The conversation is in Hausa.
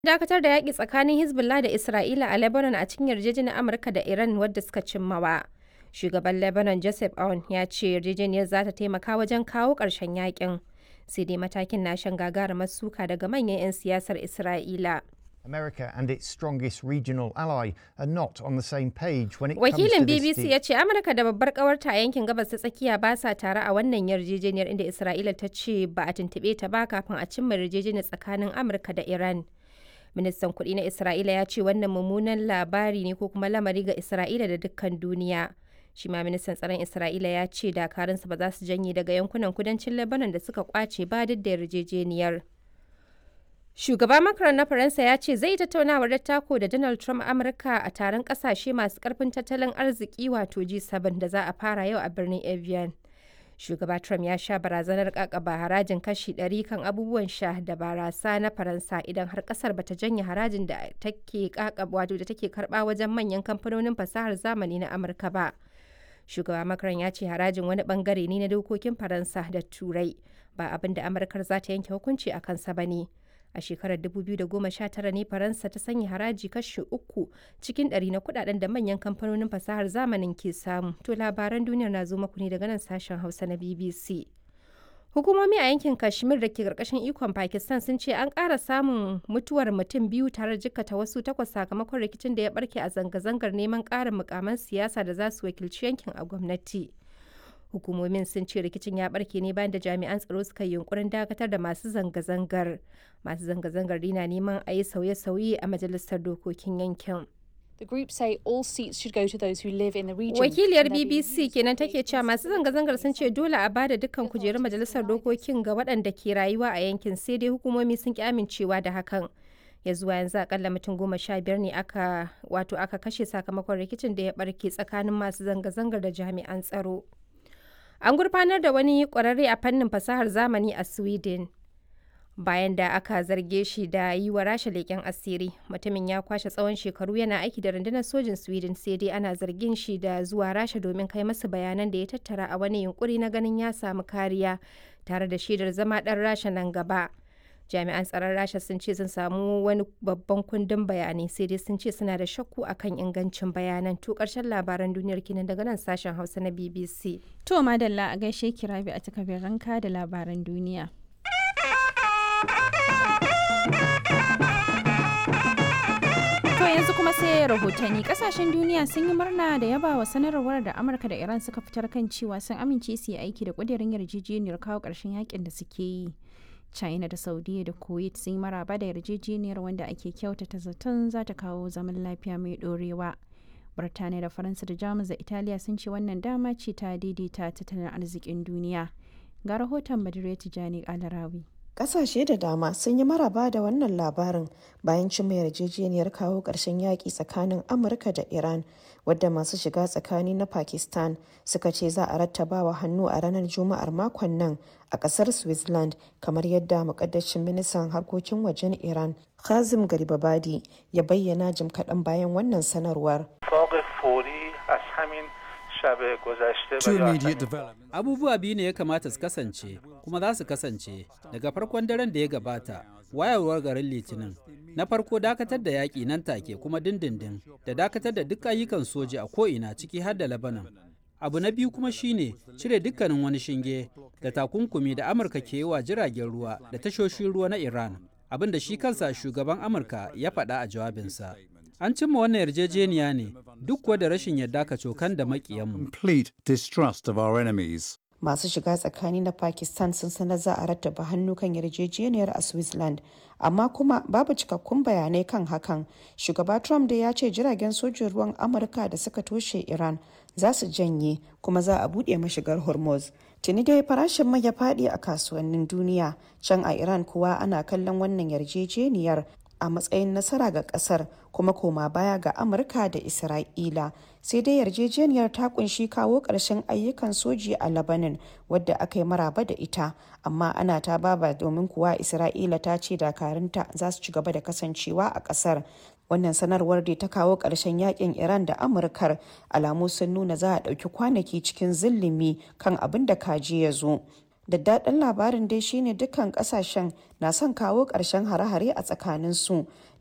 dakatar da yaƙi tsakanin Hezbollah da Isra'ila a Lebanon a cikin yarjejeniyar Amurka da Iran wadda suka cimmawa. Shugaban Lebanon Joseph Aoun ya ce yarjejeniyar za ta taimaka wajen kawo ƙarshen yaƙin. Sai dai matakin na shan gagarumar suka daga manyan 'yan siyasar Isra'ila. America and its strongest regional ally are not on the same page when it comes Wakilin to this BBC deal. ya ce Amurka da babbar kawarta a yankin gabas ta tsakiya ba sa tare a wannan yarjejeniyar inda Isra'ila ta ce ba a tuntuɓe ta ba kafin a cimma yarjejeniyar tsakanin Amurka da Iran. Ministan kuɗi na Isra'ila ya ce wannan mummunan labari ne ko kuma lamari ga Isra'ila da dukkan duniya. Shi ma ministan tsaron Isra'ila ya ce dakarunsa ba za su janye daga yankunan kudancin Lebanon da suka kwace ba duk da yarjejeniyar. Shugaba Macron na Faransa ya ce zai tattaunawar dattako da Donald Trump Amurka a taron kasashe masu karfin tattalin arziki wato G7 da za a fara yau a birnin Evian. Shugaba Trump ya sha barazanar kakaba harajin kashi 100 kan abubuwan sha da barasa na Faransa idan har kasar bata janye harajin da take kakaba wato da take karba wajen manyan kamfanonin fasahar zamani na Amurka ba. Shugaba Macron ya ce harajin wani bangare ne na dokokin Faransa da Turai ba abin da Amurkar za ta yanke hukunci a kansa ba ne. a shekarar 2019 ne faransa ta sanya haraji kashi uku cikin ɗari na kudaden da manyan kamfanonin fasahar zamanin ke samu to labaran duniyar na zo maku ne daga nan sashen hausa na bbc hukumomi a yankin kashmir da ke karkashin ikon pakistan sun ce an ƙara samun mutuwar mutum biyu tare da jikkata wasu takwas sakamakon rikicin da ya barke a zanga-zangar neman ƙarin mukaman siyasa da za su wakilci yankin a gwamnati hukumomin sun ce rikicin ya barke ne bayan da jami'an tsaro suka yi yunkurin dakatar da masu zanga-zangar masu zanga-zangar dina neman a yi sauye-sauye a majalisar dokokin yankin The group say all seats should go to those who live in the region. wakiliyar and they're being bbc used kenan to take cewa masu zanga-zangar sun ce dole a bada dukkan kujerun majalisar dokokin ga waɗanda ke rayuwa a yankin sai dai hukumomi sun ki amincewa da hakan ya zuwa yanzu akalla mutum goma sha biyar ne aka wato aka kashe sakamakon rikicin da ya barke tsakanin masu zanga-zangar da jami'an tsaro An gurfanar da wani ƙwararre a fannin fasahar zamani a Sweden. Bayan da aka zarge shi da yi wa rasha leƙen asiri, mutumin ya kwashe tsawon shekaru yana aiki da rundunar sojin Sweden sai dai ana zargin shi da zuwa rasha domin kai masa bayanan da ya tattara a wani yunkuri na ganin ya samu kariya tare da shaidar zama ɗan rasha nan gaba. Jami'an tsaron rasha sun ce sun samu wani babban kundin bayanai sai dai sun ce suna da shakku akan ingancin bayanan to ƙarshen labaran duniyar kenan daga nan sashen hausa na BBC. To madalla a gaishe ki rabi a takabin ranka da labaran duniya. To yanzu kuma sai rahotanni kasashen duniya sun yi murna da yaba wa sanarwar da Amurka da Iran suka fitar kan cewa sun amince su yi aiki da kudirin yarjejeniyar kawo ƙarshen yakin da suke yi. China da Saudiya da Kuwait sun yi maraba da yarjejeniyar wanda ake kyautata zaton za ta kawo zaman lafiya mai ɗorewa. Birtaniya da Faransa da Jamus da Italiya sun ce wannan dama ce ta daidaita tattalin arzikin duniya. Ga rahoton Badire Tijani Alarawi. Ƙasashe da dama sun yi maraba da wannan labarin bayan cimma yarjejeniyar kawo ƙarshen yaƙi tsakanin Amurka da Iran, wadda masu shiga tsakani na Pakistan suka ce za a rattabawa hannu a ranar Juma'ar makon nan a ƙasar Switzerland, kamar yadda muƙaddashin ministan harkokin wajen Iran, Kazim Garibabadi, ya bayyana jim kaɗan bayan wannan sanarwar. اتفاق فوری از همین شب گذشته و Two یا immediate همین developments. abubuwa biyu ne ya kamata su kasance kuma za su kasance daga farkon daren da ya gabata wayarwar garin litinin na farko dakatar da yaƙi nan take kuma dindindin da dakatar da duk ayyukan soji a ko'ina ciki har da labanan abu na biyu kuma shine cire dukkanin wani shinge da takunkumi da amurka ke yi wa jiragen ruwa da tashoshin ruwa na iran abin da shi kansa shugaban amurka ya faɗa a jawabinsa an cimma wannan yarjejeniya ne duk kuwa da rashin yarda kacokan da maƙiyanmu Complete distrust of our enemies. masu shiga tsakani na pakistan sun sanar za a rattaba hannu kan yarjejeniyar a switzerland amma kuma babu cikakkun bayanai kan hakan shugaba trump da ya ce jiragen sojin ruwan amurka da suka toshe iran za su janye kuma za a buɗe mashigar hormuz tuni dai farashin mai ya faɗi a kasuwannin duniya can a iran kuwa ana kallon wannan yarjejeniyar a matsayin nasara ga kasar kuma koma baya ga amurka da isra'ila sai dai yarjejeniyar ta kunshi kawo ƙarshen ayyukan soji a labanin wadda aka yi maraba da ita amma ana ta baba domin kuwa isra'ila ta ce dakarunta za su ci gaba da kasancewa a ƙasar wannan sanarwar da ta kawo ƙarshen yakin iran da amurkar alamu sun nuna za a ɗauki kwanaki cikin zillimi kan abin da kaji ya zo daddaɗin labarin dai shine dukkan kasashen na son kawo ƙarshen hare-hare a tsakaninsu